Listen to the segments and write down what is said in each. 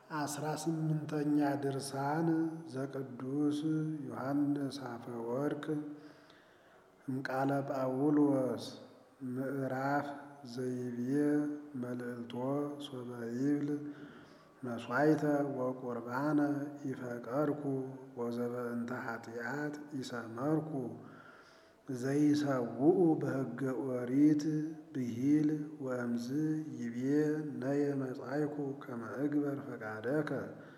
አስራ ስምንተኛ ድርሳን ዘቅዱስ ዮሐንስ አፈወርቅ እምቃለ ጳውሎስ ምዕራፍ ዘይቤ መልእልቶ ሶበ ይብል መሥዋዕተ ወቁርባነ ኢፈቀርኩ ወዘበእንተ ኃጢአት ኢሰመርኩ ዘይሰውኡ በሕገ ኦሪት ብሂል ወእምዝ ይቤ ነየ መጻይኩ ከመ እግበር ፈቃደከ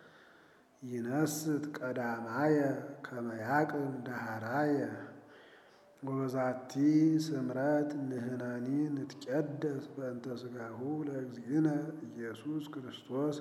ይነስት ቀዳማየ ከመ ያቅም ዳህራየ ወበዛቲ ስምረት ንሕነኒ ንትቀደስ በእንተ ሥጋሁ ለእግዚእነ ኢየሱስ ክርስቶስ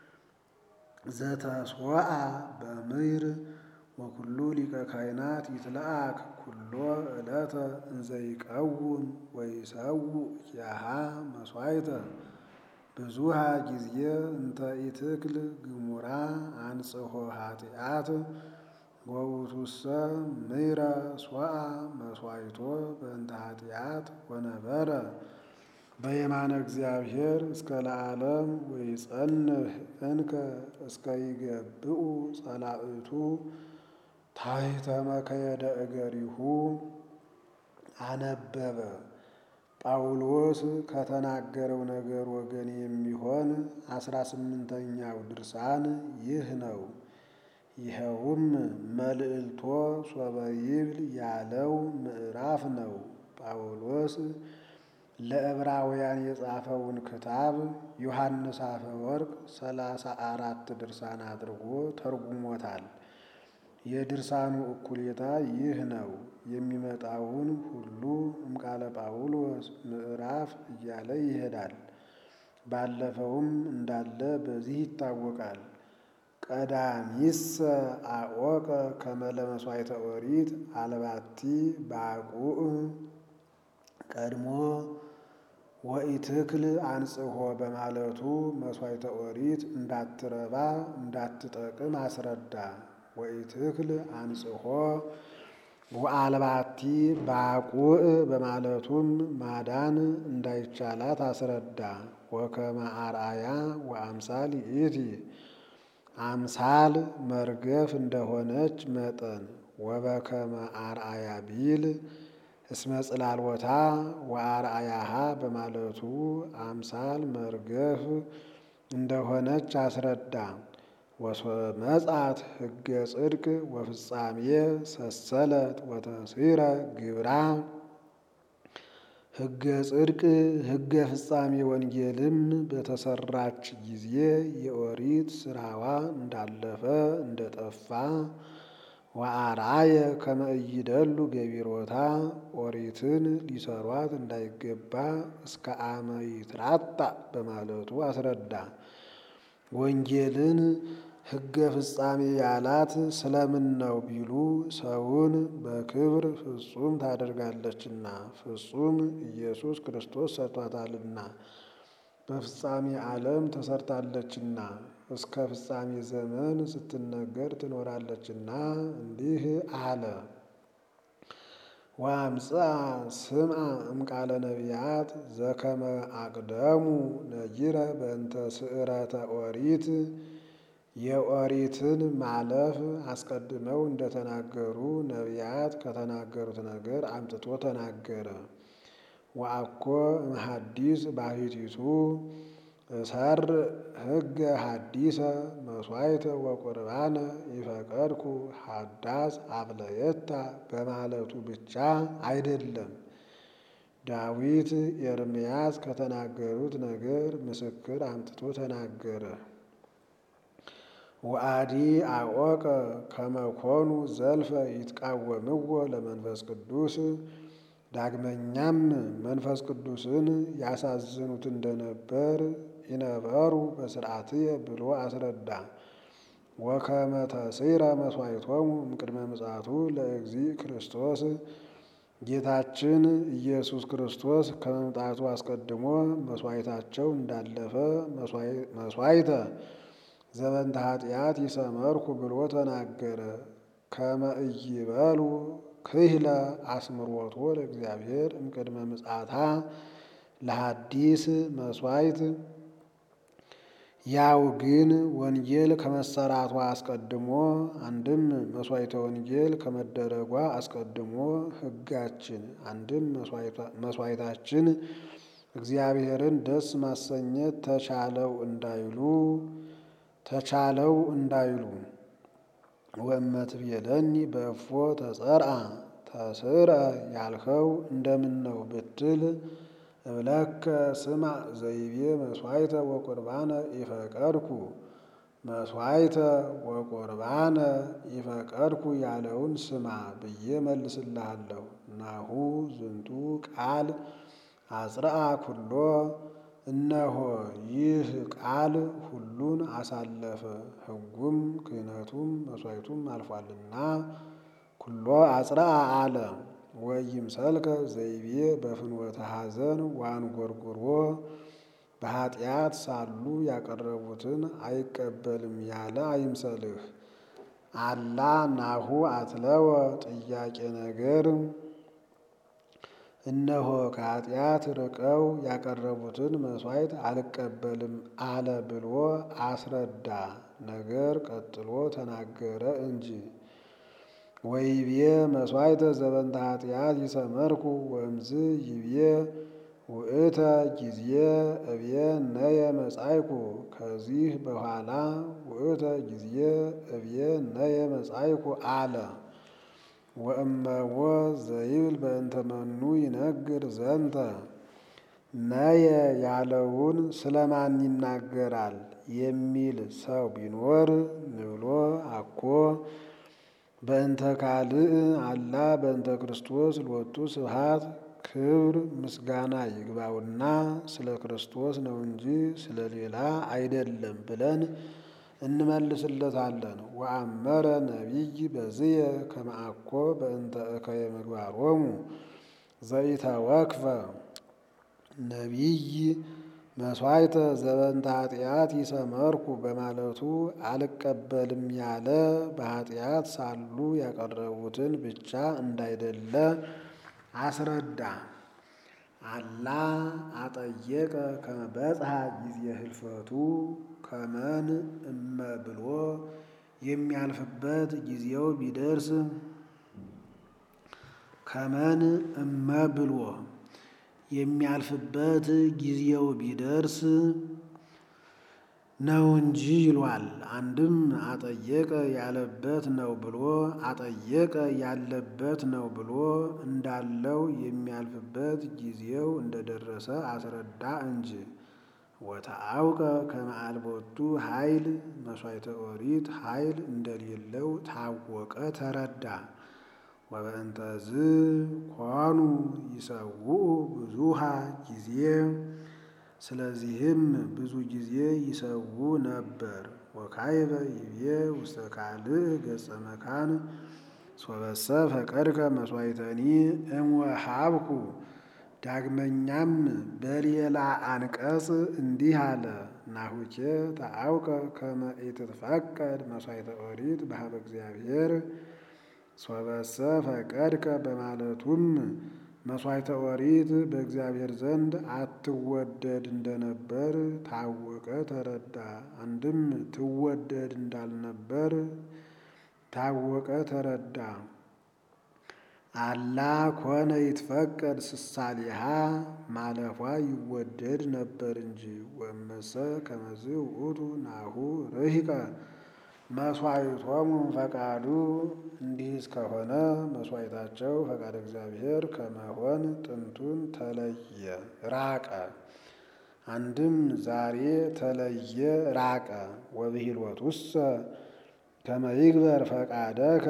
ዘተስዋአ በምድር ወኩሉ ሊቀ ካህናት ይትለአክ ኩሎ ዕለተ እንዘይቀውም ወይሰውእ ያሃ መሥዋዕተ ብዙሃ ጊዜ እንተ ኢትክል ግሙራ አንጽሖ ኃጢአት ወውእቱሰ ምሕረ ሶአ መሥዋዕቶ በእንተ ኃጢአት ወነበረ በየማነ እግዚአብሔር እስከ ለዓለም ወይጸንህ እንከ እስከ ይገብኡ ጸላእቱ ታሕተ መከየደ እገሪሁ አነበበ። ጳውሎስ ከተናገረው ነገር ወገን የሚሆን አስራ ስምንተኛው ድርሳን ይህ ነው። ይኸውም መልእልቶ ሶበ ይብል ያለው ምዕራፍ ነው። ጳውሎስ ለዕብራውያን የጻፈውን ክታብ ዮሐንስ አፈወርቅ ሰላሳ አራት ድርሳን አድርጎ ተርጉሞታል። የድርሳኑ እኩሌታ ይህ ነው። የሚመጣውን ሁሉ እምቃለ ጳውሎስ ምዕራፍ እያለ ይሄዳል። ባለፈውም እንዳለ በዚህ ይታወቃል። ቀዳሚሰ አወቀ ከመ ለመሥዋዕተ ኦሪት አልባቲ ባቁዕ ቀድሞ ወኢትክል አንጽሖ በማለቱ መሥዋዕተ ኦሪት እንዳትረባ እንዳትጠቅም አስረዳ። ወኢትክል አንጽሖ ወአልባቲ ባቁዕ በማለቱም ማዳን እንዳይቻላት አስረዳ። ወከመ አርአያ ወአምሳል ይእቲ አምሳል መርገፍ እንደሆነች መጠን ወበከመ አርአያ ቢል እስመ ጽላልወታ ወአርአያሃ በማለቱ አምሳል መርገፍ እንደሆነች አስረዳ። ወመጻት ሕገ ጽድቅ ወፍጻሜ ሰሰለት ወተሲረ ግብራ ሕገ ጽድቅ ሕገ ፍጻሜ ወንጌልም በተሰራች ጊዜ የኦሪት ስራዋ እንዳለፈ እንደጠፋ ወአርአየ ከመ ኢይደሉ ገቢሮታ ኦሪትን ሊሰሯት እንዳይገባ እስከ አመ ይትራጣ በማለቱ አስረዳ። ወንጌልን ሕገ ፍጻሜ ያላት ስለምን ነው ቢሉ ሰውን በክብር ፍጹም ታደርጋለችና ፍጹም ኢየሱስ ክርስቶስ ሰርቷታልና በፍጻሜ ዓለም ተሰርታለችና እስከ ፍጻሜ ዘመን ስትነገር ትኖራለችና እንዲህ አለ። ወአምጽአ ስምዐ እምቃለ ነቢያት ዘከመ አቅደሙ ነጊረ በእንተ ስዕረተ ኦሪት የኦሪትን ማለፍ አስቀድመው እንደተናገሩ ነቢያት ከተናገሩት ነገር አምጥቶ ተናገረ። ወአኮ እምሐዲስ ባሕቲቱ እሰር ሕገ ሐዲሰ መሥዋዕተ ወቁርባነ ይፈቀድኩ ሐዳስ አብለየታ በማለቱ ብቻ አይደለም። ዳዊት ኤርምያስ ከተናገሩት ነገር ምስክር አምጥቶ ተናገረ። ወአዲ አወቀ ከመኮኑ ዘልፈ ይትቃወምዎ ለመንፈስ ቅዱስ ዳግመኛም መንፈስ ቅዱስን ያሳዝኑት እንደነበር ይነበሩ በስርዓትየ ብሎ አስረዳ። ወከመ ተሲረ መሥዋዕቶሙ እምቅድመ ምጽአቱ ለእግዚእ ክርስቶስ ጌታችን ኢየሱስ ክርስቶስ ከመምጣቱ አስቀድሞ መሥዋዕታቸው እንዳለፈ መሥዋዕተ ዘበንተ ኃጢአት ይሰመርኩ ብሎ ተናገረ። ከመ ኢይበሉ ክህለ አስምሮቶ ለእግዚአብሔር እምቅድመ ምጽአታ ለሐዲስ መሥዋዕት ያው ግን ወንጌል ከመሰራቷ አስቀድሞ አንድም መስዋዕተ ወንጌል ከመደረጓ አስቀድሞ ሕጋችን አንድም መስዋዕታችን እግዚአብሔርን ደስ ማሰኘት ተቻለው እንዳይሉ ተቻለው እንዳይሉ ወእመትቤለኒ በእፎ ተጸርአ ተስርአ ያልኸው እንደምን ነው ብትል እብለከ ስማ ዘይቤ መስዋዕተ ወቁርባነ ኢፈቀድኩ መስዋዕተ ወቁርባነ ኢፈቀድኩ ያለውን ስማ ብዬ መልስልሃለሁ። ናሁ ዝንቱ ቃል አጽርአ ኩሎ እነሆ ይህ ቃል ሁሉን አሳለፈ፣ ሕጉም ክህነቱም መስዋዕቱም አልፏልና ኩሎ አጽርአ አለ። ወይምሰልከ ዘይቤ በፍኖተ ሐዘን ወአንጐርጕሮ በኃጢአት ሳሉ ያቀረቡትን አይቀበልም ያለ አይምሰልህ። አላ ናሁ አትለወ ጥያቄ ነገር እነሆ ከኃጢአት ርቀው ያቀረቡትን መሥዋዕት አልቀበልም አለ ብሎ አስረዳ። ነገር ቀጥሎ ተናገረ እንጂ ወይቤ መስዋዕተ ዘበንተ ኃጢአት ይሰመርኩ ወእምዝ ይቤ ውእተ ጊዜ እብየ ነየ መጻይኩ። ከዚህ በኋላ ውእተ ጊዜ እብየ ነየ መጻይኩ አለ። ወእመዎ ዘይብል በእንተ መኑ ይነግር ዘንተ ነየ ያለውን ስለማን ይናገራል የሚል ሰው ቢኖር ንብሎ አኮ በእንተ ካልእ አላ በእንተ ክርስቶስ ሎቱ ስብሐት ክብር ምስጋና ይግባውና ስለ ክርስቶስ ነው እንጂ ስለ ሌላ አይደለም ብለን እንመልስለታለን። ወአመረ ነቢይ በዝየ ከመ አኮ በእንተ እከየ ምግባሮሙ ዘኢተወክፈ ነቢይ መስዋዕተ ዘበንተ ኃጢአት ይሰመርኩ በማለቱ አልቀበልም ያለ በኃጢአት ሳሉ ያቀረቡትን ብቻ እንዳይደለ አስረዳ። አላ አጠየቀ ከመ በጽሐ ጊዜ ህልፈቱ ከመን እመ ብሎ የሚያልፍበት ጊዜው ቢደርስ ከመን እመ ብሎ የሚያልፍበት ጊዜው ቢደርስ ነው እንጂ ይሏል። አንድም አጠየቀ ያለበት ነው ብሎ አጠየቀ ያለበት ነው ብሎ እንዳለው የሚያልፍበት ጊዜው እንደደረሰ አስረዳ እንጂ። ወተአውቀ ከመ አልቦቱ ኃይል መስዋዕተ ኦሪት ኃይል እንደሌለው ታወቀ ተረዳ። ወበእንተዝ ኮኑ ይሰውኡ ብዙሃ ጊዜ ስለዚህም ብዙ ጊዜ ይሰዉ ነበር። ወካይበ ይቤ ውስተ ካልእ ገጸ መካን ሶበሰ ፈቀድከ መስዋዕተኒ እምወሃብኩ። ዳግመኛም በሌላ አንቀጽ እንዲህ አለ። ናሁኬ ተአውቀ ከመ ኢትትፈቀድ መስዋዕተ ኦሪት በሀበ እግዚአብሔር ሶበሰ ፈቀድከ በማለቱም መስዋዕተ ኦሪት በእግዚአብሔር ዘንድ አትወደድ እንደነበር ታወቀ ተረዳ። አንድም ትወደድ እንዳልነበር ታወቀ ተረዳ። አላ ኮነ ይትፈቀድ ስሳሊሃ ማለፏ ይወደድ ነበር እንጂ። ወመሰ ከመዝ ውእቱ ናሁ ርሂቀ መስዋዕቶሙ ፈቃዱ እንዲህ እስከሆነ መስዋዕታቸው ፈቃድ እግዚአብሔር ከመሆን ጥንቱን ተለየ ራቀ። አንድም ዛሬ ተለየ ራቀ። ወብሂልወቱሰ ከመ ይግበር ፈቃደከ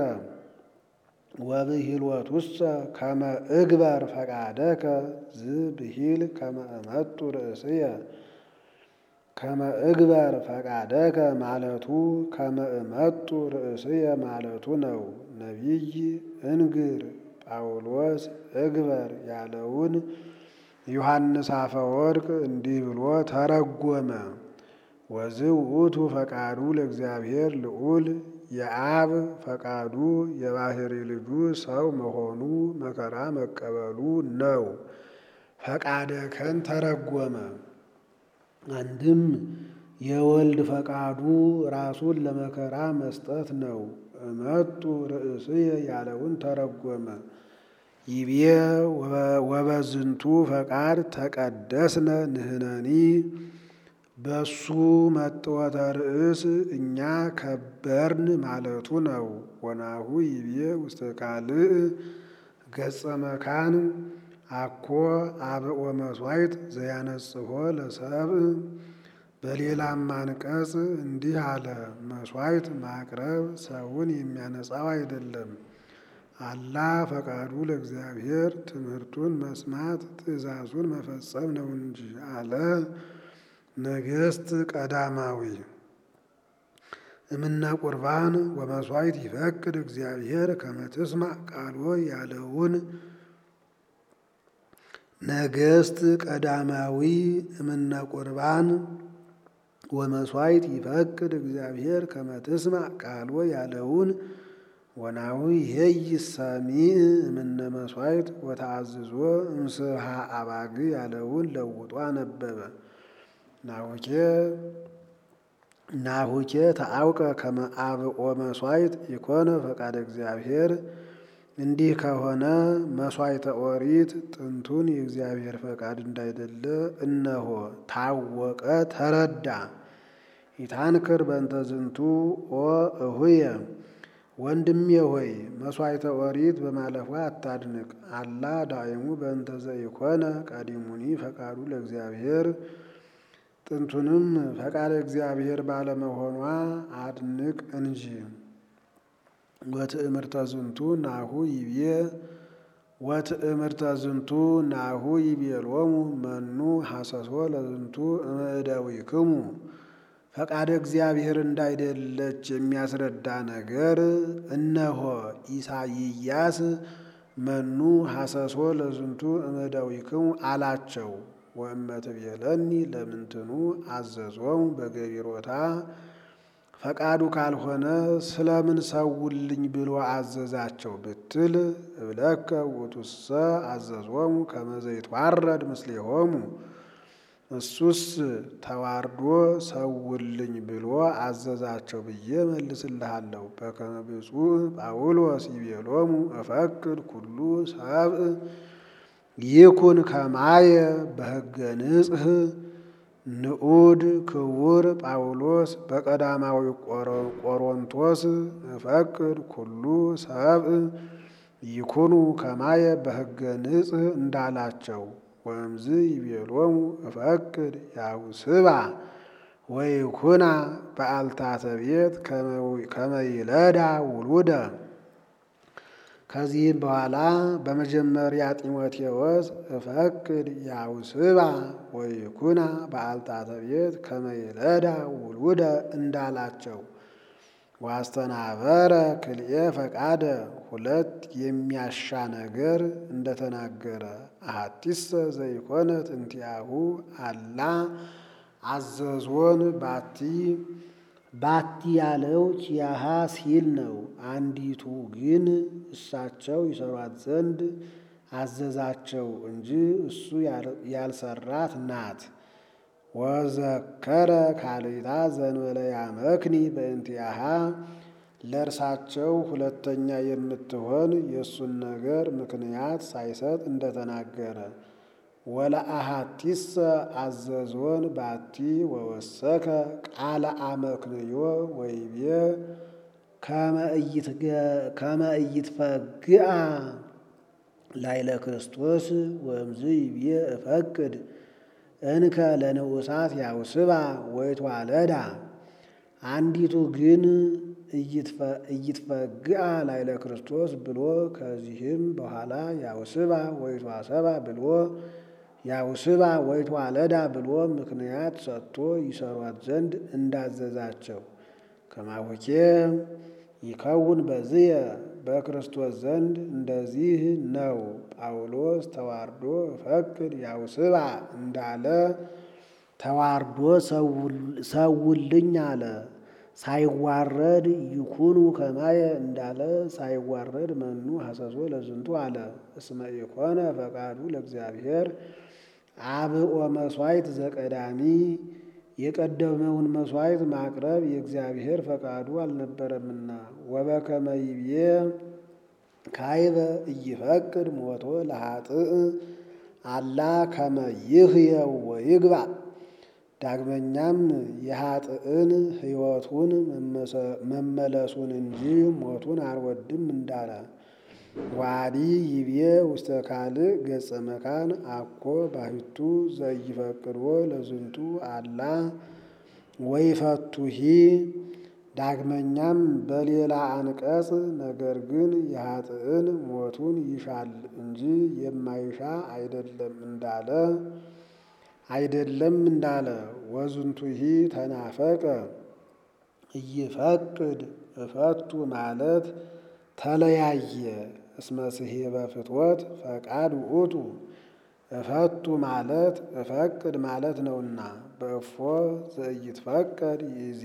ወብሂልወቱሰ ከመ እግበር ፈቃደከ ዝብሂል ከመ እመጡ ርእስየ ከመ እግበር ፈቃደከ ማለቱ ከመ እመጡ ርእስየ ማለቱ ነው። ነቢይ እንግር ጳውሎስ እግበር ያለውን ዮሐንስ አፈወርቅ እንዲህ ብሎ ተረጎመ። ወዝእ ውእቱ ፈቃዱ ለእግዚአብሔር ልዑል የአብ ፈቃዱ የባሕሪ ልጁ ሰው መሆኑ መከራ መቀበሉ ነው። ፈቃደከን ተረጎመ። አንድም የወልድ ፈቃዱ ራሱን ለመከራ መስጠት ነው። እመጡ ርእስየ ያለውን ተረጎመ። ይቤ ወበዝንቱ ፈቃድ ተቀደስነ ንሕነኒ በሱ መጥወተ ርእስ እኛ ከበርን ማለቱ ነው። ወናሁ ይቤ ውስተ ካልእ ገጸ መካን አኮ አብኦ መሥዋዕት ዘያነጽሖ ለሰብእ በሌላም አንቀጽ እንዲህ አለ። መሥዋዕት ማቅረብ ሰውን የሚያነጻው አይደለም። አላ ፈቃዱ ለእግዚአብሔር ትምህርቱን መስማት ትእዛዙን መፈጸም ነው እንጂ አለ። ነገሥት ቀዳማዊ እምነ ቁርባን ወመሥዋዕት ይፈቅድ እግዚአብሔር ከመ ትስማዕ ቃሎ ያለውን ነገሥት ቀዳማዊ እምነ ቁርባን ወመሥዋዕት ይፈቅድ እግዚአብሔር ከመ ትስማዕ ቃሎ ያለውን ወናሁ ይሄይ ሰሚዕ እምነ መሥዋዕት ወተአዝዞ እምስብሃ አባግ ያለውን ለውጦ አነበበ። ናሁኬ ናሁኬ ተአውቀ ከመ አብኦ መሥዋዕት ኢኮነ ፈቃደ እግዚአብሔር። እንዲህ ከሆነ መሥዋዕተ ኦሪት ጥንቱን የእግዚአብሔር ፈቃድ እንዳይደለ እነሆ ታወቀ፣ ተረዳ። ኢታንክር በእንተ ዝንቱ ኦ እሁየ ወንድሜ ሆይ መሥዋዕተ ኦሪት በማለፏ አታድንቅ። አላ ዳይሙ በእንተ ዘኢኮነ ቀዲሙኒ ፈቃዱ ለእግዚአብሔር ጥንቱንም ፈቃደ እግዚአብሔር ባለመሆኗ አድንቅ እንጂ። ወትእምርተ ዝንቱ ናሁ ይቤ ወትእምርተ ዝንቱ ናሁ ይቤሎሙ መኑ ሐሰሶ ለዝንቱ እምእደዊክሙ ፈቃደ እግዚአብሔር እንዳይደለች የሚያስረዳ ነገር እነሆ ኢሳይያስ መኑ ሐሰሶ ለዝንቱ እምእደዊክሙ አላቸው። ወእመትቤለኒ ለምንትኑ አዘዞሙ በገቢሮታ ፈቃዱ ካልሆነ ስለምን ሰውልኝ ብሎ አዘዛቸው ብትል እብለከ ውእቱሰ አዘዞሙ ከመ ዘይትዋረድ ምስሌሆሙ እሱስ ተዋርዶ ሰውልኝ ብሎ አዘዛቸው ብዬ መልስልሃለሁ። በከመ ብፁዕ ጳውሎስ ይቤሎሙ እፈቅድ ኩሉ ሰብእ ይኩን ከማየ በሕገ ንጽሕ ንዑድ ክቡር ጳውሎስ በቀዳማዊ ቆሮንቶስ እፈቅድ ኩሉ ሰብእ ይኩኑ ከማየ በሕገ ንጽሕ እንዳላቸው ወእምዝ ይቤሎሙ እፈቅድ ያውስባ ወይኩና በአልታተ ቤት ከመ ይለዳ ውሉደ ከዚህም በኋላ በመጀመሪያ ጢሞቴዎስ እፈቅድ ያውስባ ወይኩና በአልታተ ቤት ከመ ይለዳ ውሉደ እንዳላቸው ዋስተናበረ ክልኤ ፈቃደ ሁለት የሚያሻ ነገር እንደተናገረ አሐቲሰ ዘይኮነት እንቲአሁ አላ አዘዞን ባቲ ባቲ ያለው ኪያሃ ሲል ነው። አንዲቱ ግን እሳቸው ይሰሯት ዘንድ አዘዛቸው እንጂ እሱ ያልሰራት ናት። ወዘከረ ካልእታ ዘንበለ ያመክኒ በእንቲአሃ ለእርሳቸው ሁለተኛ የምትሆን የእሱን ነገር ምክንያት ሳይሰጥ እንደተናገረ ወለአሐቲሰ አዘዞን ባቲ ወወሰከ ቃለ አመክንዮ ወይቤ ከመ ኢይትፈግአ ላይለ ክርስቶስ ወእምዝ ይቤ እፈቅድ እንከ ለንዑሳት ያውስባ ወይትዋለዳ። አንዲቱ ግን ኢይትፈግአ ላይለ ክርስቶስ ብሎ ከዚህም በኋላ ያውስባ ወይትዋሰባ ብሎ ያውስባ ወይትዋለዳ ብሎ ምክንያት ሰጥቶ ይሰሯት ዘንድ እንዳዘዛቸው ከማወኬ ይከውን በዝየ በክርስቶስ ዘንድ እንደዚህ ነው። ጳውሎስ ተዋርዶ እፈቅድ ያውስባ እንዳለ ተዋርዶ ሰውልኝ አለ። ሳይዋረድ ይኩኑ ከማየ እንዳለ ሳይዋረድ መኑ ሐሰሶ ለዝንቱ አለ። እስመ ኢኮነ ፈቃዱ ለእግዚአብሔር አብኦ መሥዋዕት ዘቀዳሚ የቀደመውን መሥዋዕት ማቅረብ የእግዚአብሔር ፈቃዱ አልነበረምና ወበከመ ይቤ ካይበ ኢይፈቅድ ሞቶ ለኃጥእ አላ ከመ ይህየው ወይግባ። ዳግመኛም የኃጥእን ሕይወቱን መመለሱን እንጂ ሞቱን አልወድም እንዳለ ዋዲ ይቤ ውስተ ካልእ ገጸ መካን አኮ ባሕቱ ዘኢይፈቅድዎ ለዝንቱ አላ ወይፈቱሂ። ዳግመኛም በሌላ አንቀጽ ነገር ግን የኃጥእን ሞቱን ይሻል እንጂ የማይሻ አይደለም እንዳለ አይደለም እንዳለ ወዝንቱሂ ተናፈቀ ኢይፈቅድ እፈቱ ማለት ተለያየ እስመ ስሔበ ፍትወት ፈቃድ ውእቱ እፈቱ ማለት እፈቅድ ማለት ነውና በእፎ ዘኢይትፈቀድ ይእዜ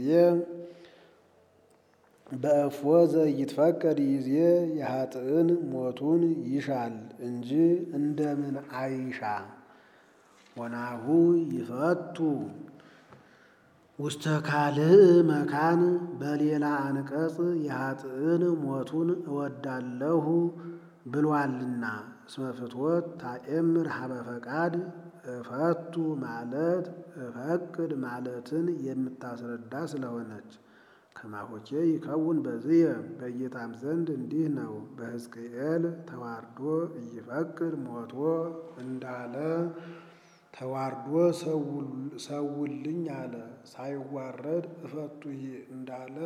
በእፎ ዘኢይትፈቀድ ይእዜ የኃጥእን ሞቱን ይሻል እንጂ እንደምን አይሻ ወናሁ ይፈቱ ውስተ ካልእ መካን በሌላ አንቀጽ የኃጥእን ሞቱን እወዳለሁ ብሏልና እስመ ፍትወት ታኤምር ሀበ ፈቃድ እፈቱ ማለት እፈቅድ ማለትን የምታስረዳ ስለሆነች ከማሆቼ ይከውን በዝየ በጌታም ዘንድ እንዲህ ነው። በሕዝቅኤል ተዋርዶ ኢይፈቅድ ሞቶ እንዳለ ተዋርዶ ሰውልኝ አለ። ሳይዋረድ እፈቱሂ እንዳለ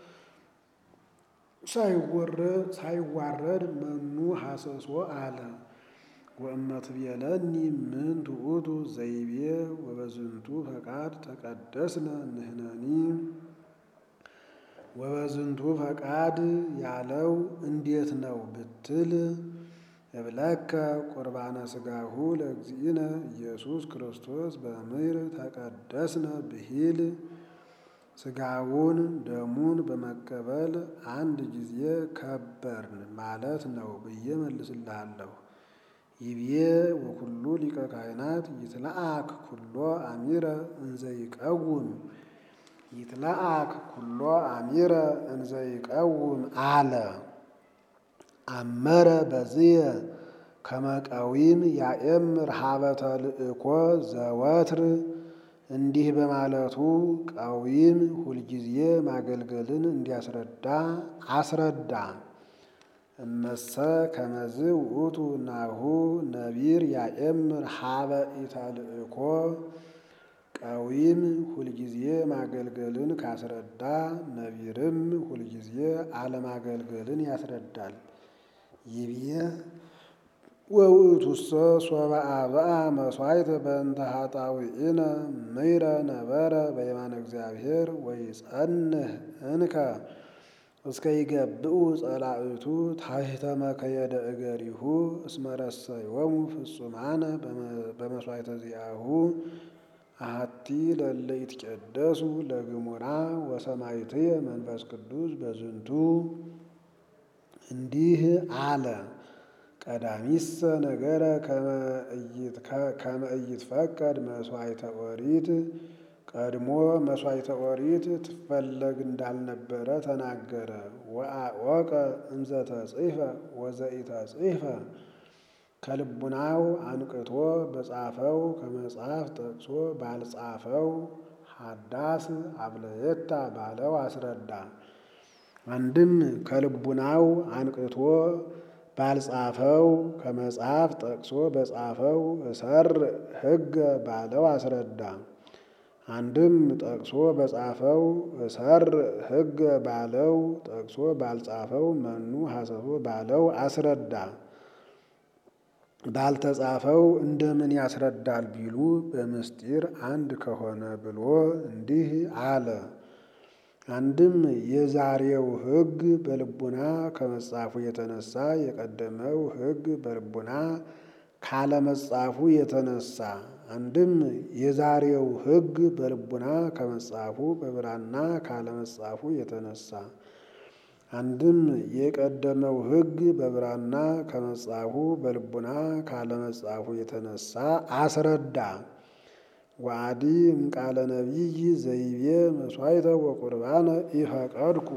ሳይዋረድ መኑ ሐሰሶ አለ። ወእመትቤለኒ ምንት ውእቱ ዘይቤ ወበዝንቱ ፈቃድ ተቀደስነ ንሕነኒ ወበዝንቱ ፈቃድ ያለው እንዴት ነው ብትል እብለከ ቁርባነ ሥጋሁ ለእግዚእነ ኢየሱስ ክርስቶስ በምድር ተቀደስነ ብሂል ሥጋውን ደሙን በመቀበል አንድ ጊዜ ከበርን ማለት ነው ብዬ መልስልሃለሁ። ይብዬ ወኩሉ ሊቀ ካህናት ይትለአክ ኩሎ አሚረ እንዘ ይቀውም ይትለአክ ኩሎ አሚረ እንዘ ይቀውም አለ። አመረ በዝየ ከመቀዊም ያኤምር ሀበ ተልእኮ ዘወትር እንዲህ በማለቱ ቀዊም ሁልጊዜ ማገልገልን እንዲያስረዳ አስረዳ። እመሰ ከመዝ ውእቱ ናሁ ነቢር ያኤምር ሀበ ኢተልእኮ ቀዊም ሁልጊዜ ማገልገልን ካስረዳ ነቢርም ሁልጊዜ አለማገልገልን ያስረዳል። ይብየ ወውእቱሰ ሶበ አብአ መሥዋዕተ በእንተ ኃጣውኢነ ምይረ ነበረ በየማነ እግዚአብሔር ወይጸንህ እንከ እስከ ይገብኡ ጸላእቱ ታሕተ መከየደ እገሪሁ እስመ ረሰዮሙ ፍጹማነ በመሥዋዕተ ዚአሁ አሐቲ ለእለ ይትቀደሱ ለግሙራ ወሰማዕትየ መንፈስ ቅዱስ በዝንቱ እንዲህ አለ። ቀዳሚሰ ነገረ ከመ ኢይትፈቀድ መሥዋዕተ ኦሪት ቀድሞ መሥዋዕተ ኦሪት ትፈለግ እንዳልነበረ ተናገረ። ወአወቀ እንዘ ተጽሕፈ ወዘኢተጽሕፈ ከልቡናው አንቅቶ በጻፈው ከመጽሐፍ ጠቅሶ ባልጻፈው ሀዳስ አብለየታ ባለው አስረዳ። አንድም ከልቡናው አንቅቶ ባልጻፈው ከመጽሐፍ ጠቅሶ በጻፈው እሰር ሕገ ባለው አስረዳ። አንድም ጠቅሶ በጻፈው እሰር ሕገ ባለው ጠቅሶ ባልጻፈው መኑ ሐሰሶ ባለው አስረዳ። ባልተጻፈው እንደምን ያስረዳል ቢሉ በምስጢር አንድ ከሆነ ብሎ እንዲህ አለ። አንድም የዛሬው ሕግ በልቡና ከመጻፉ የተነሳ የቀደመው ሕግ በልቡና ካለመጻፉ የተነሳ አንድም የዛሬው ሕግ በልቡና ከመጻፉ በብራና ካለመጻፉ የተነሳ አንድም የቀደመው ሕግ በብራና ከመጻፉ በልቡና ካለመጻፉ የተነሳ አስረዳ። ወአዲ እምቃለ ነቢይ ዘይቤ መስዋዕተ ወቁርባነ ኢፈቀድኩ።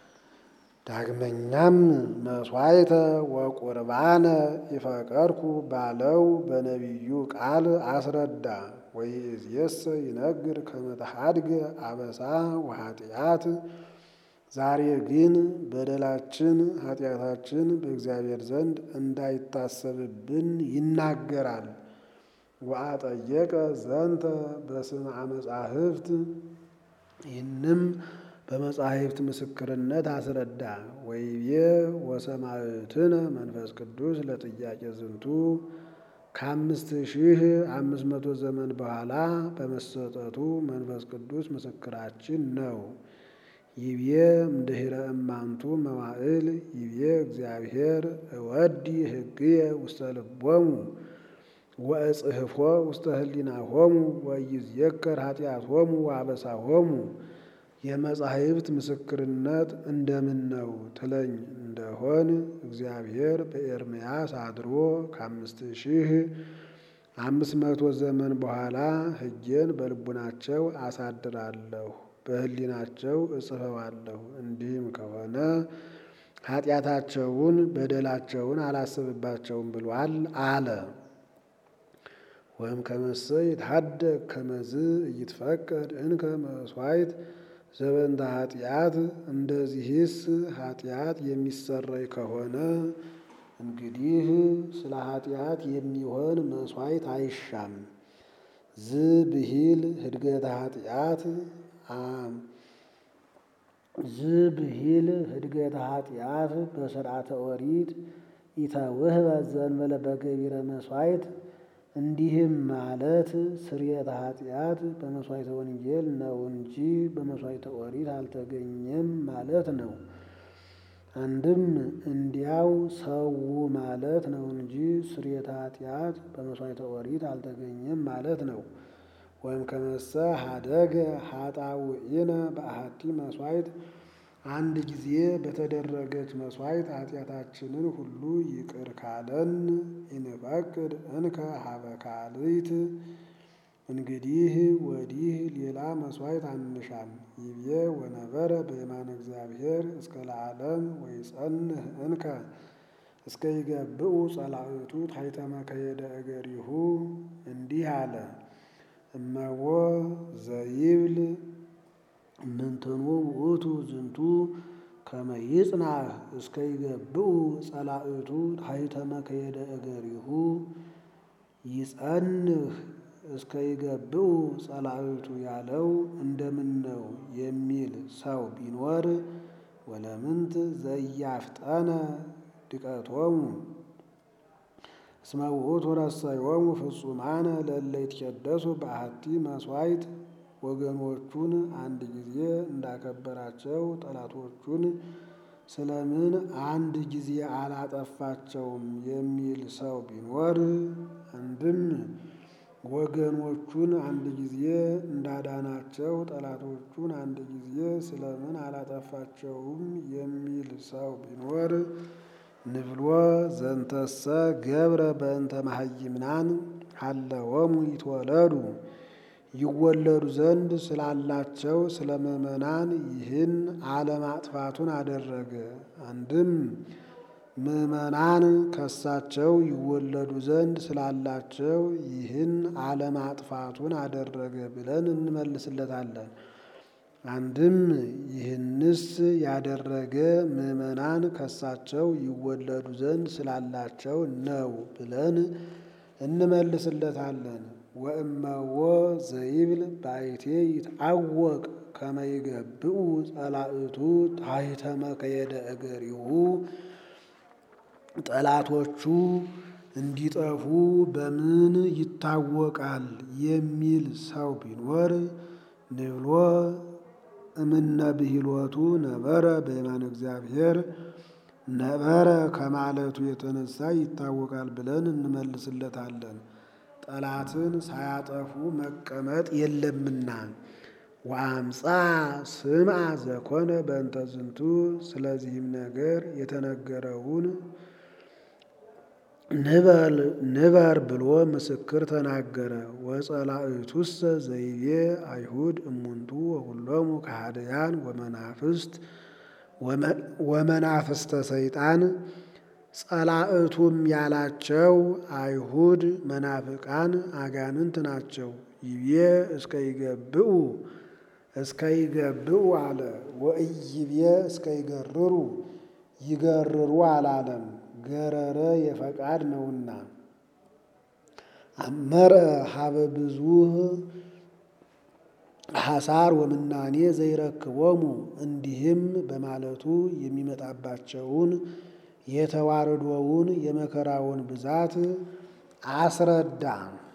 ዳግመኛም መስዋዕተ ወቁርባነ ኢፈቀድኩ ባለው በነቢዩ ቃል አስረዳ። ወይእዜሰ ይነግር ከመ ተሐድገ አበሳ ወኃጢአት። ዛሬ ግን በደላችን ኃጢአታችን በእግዚአብሔር ዘንድ እንዳይታሰብብን ይናገራል። ወአጠየቀ ዘንተ በስምዐ መጻሕፍት ይህንም በመጻሕፍት ምስክርነት አስረዳ። ወይቤ ወሰማዕትነ መንፈስ ቅዱስ ለጥያቄ ዝንቱ ከአምስት ሺህ አምስት መቶ ዘመን በኋላ በመሰጠቱ መንፈስ ቅዱስ ምስክራችን ነው። ይቤ እምድኅረ እማንቱ መዋዕል ይቤ እግዚአብሔር እወዲ ሕግየ ውስተ ልቦሙ ወእጽሕፎ ውስተ ህሊናሆሙ ወኢይዝየከር ኃጢአቶሙ ወአበሳሆሙ። የመጻሕፍት ምስክርነት እንደምን ነው ትለኝ እንደሆን እግዚአብሔር በኤርምያስ አድሮ ከአምስት ሺህ አምስት መቶ ዘመን በኋላ ሕጌን በልቡናቸው አሳድራለሁ በህሊናቸው እጽፈዋለሁ። እንዲህም ከሆነ ኃጢአታቸውን በደላቸውን አላስብባቸውም ብሏል አለ። ወይም ከመሰ ይትሐደግ ከመዝ እይትፈቀድ እንከ መስዋዕት ዘበንተ ኃጢአት። እንደዚህስ ኃጢአት የሚሰረይ ከሆነ እንግዲህ ስለ ኃጢአት የሚሆን መስዋዕት አይሻም። ዝ ብሂል ህድገተ ኃጢአት ዝ ብሂል ህድገተ ኃጢአት በስርዓተ ኦሪት ኢተውህበ ዘእንበለ በገቢረ መስዋዕት። እንዲህም ማለት ስርየተ ኃጢአት በመስዋዕተ ወንጌል ነው እንጂ በመስዋዕተ ኦሪት አልተገኘም ማለት ነው። አንድም እንዲያው ሰው ማለት ነው እንጂ ስርየተ ኃጢአት በመስዋዕተ ኦሪት አልተገኘም ማለት ነው። ወይም ከመሰ ሀደገ ኃጣውኢነ በአሐቲ መስዋዕት አንድ ጊዜ በተደረገች መስዋዕት ኃጢአታችንን ሁሉ ይቅር ካለን ኢንፈቅድ እንከ ሀበ ካልእት እንግዲህ ወዲህ ሌላ መስዋዕት አንሻም። ይቤ ወነበረ በየማነ እግዚአብሔር እስከ ለዓለም ወይጸንህ እንከ እስከ ይገብኡ ጸላእቱ ታሕተ መከየደ እገሪሁ እንዲህ አለ። እመዎ ዘይብል ምንትኑ ውእቱ ዝንቱ ከመ ይጽናህ እስከ ይገብኡ ጸላእቱ ታሕተ መከየደ እገሪሁ ይጸንህ እስከ ይገብኡ ጸላእቱ ያለው እንደምን ነው የሚል ሰው ቢኖር ወለምንት ዘያፍጠነ ድቀቶሙ እስመ ውእቱ ረሰዮሙ ፍጹማነ ለእለ ይትቀደሱ በአሐቲ መስዋዕት ወገኖቹን አንድ ጊዜ እንዳከበራቸው ጠላቶቹን ስለምን አንድ ጊዜ አላጠፋቸውም የሚል ሰው ቢኖር አንድም ወገኖቹን አንድ ጊዜ እንዳዳናቸው ጠላቶቹን አንድ ጊዜ ስለምን አላጠፋቸውም የሚል ሰው ቢኖር ንብሎ ዘንተሰ ገብረ በእንተ መሃይምናን ሀለወሙ ይትወለዱ ይወለዱ ዘንድ ስላላቸው ስለ ምዕመናን ይህን አለማጥፋቱን አደረገ። አንድም ምዕመናን ከሳቸው ይወለዱ ዘንድ ስላላቸው ይህን አለማጥፋቱን አደረገ ብለን እንመልስለታለን። አንድም ይህንስ ያደረገ ምዕመናን ከሳቸው ይወለዱ ዘንድ ስላላቸው ነው ብለን እንመልስለታለን። ወእመዎ ዘይብል ባይቴ ይትዐወቅ ከመ ይገብኡ ጸላእቱ ታሕተ መከየደ እገሪሁ ጠላቶቹ እንዲጠፉ በምን ይታወቃል የሚል ሰው ቢኖር ንብሎ እምነ ብሂሎቱ ነበረ በየማነ እግዚአብሔር ነበረ ከማለቱ የተነሳ ይታወቃል ብለን እንመልስለታለን። ጠላትን ሳያጠፉ መቀመጥ የለምና። ወአምፃ ስምዐ ዘኮነ በእንተ ዝንቱ ስለዚህም ነገር የተነገረውን ንበር ብሎ ምስክር ተናገረ። ወጸላእቱሰ ዘይቤ አይሁድ እሙንቱ ወኩሎሙ ከሃደያን ወመናፍስት ወመናፍስተ ሰይጣን ጸላእቱም ያላቸው አይሁድ መናፍቃን አጋንንት ናቸው። ይቤ እስከ ይገብኡ እስከ ይገብኡ አለ። ወኢይቤ እስከ ይገርሩ ይገርሩ አላለም። ገረረ የፈቃድ ነውና። አመረ ሀበ ብዙህ ሐሳር ወምናኔ ዘይረክቦሙ እንዲህም በማለቱ የሚመጣባቸውን የተዋረዶውን የመከራውን ብዛት አስረዳ።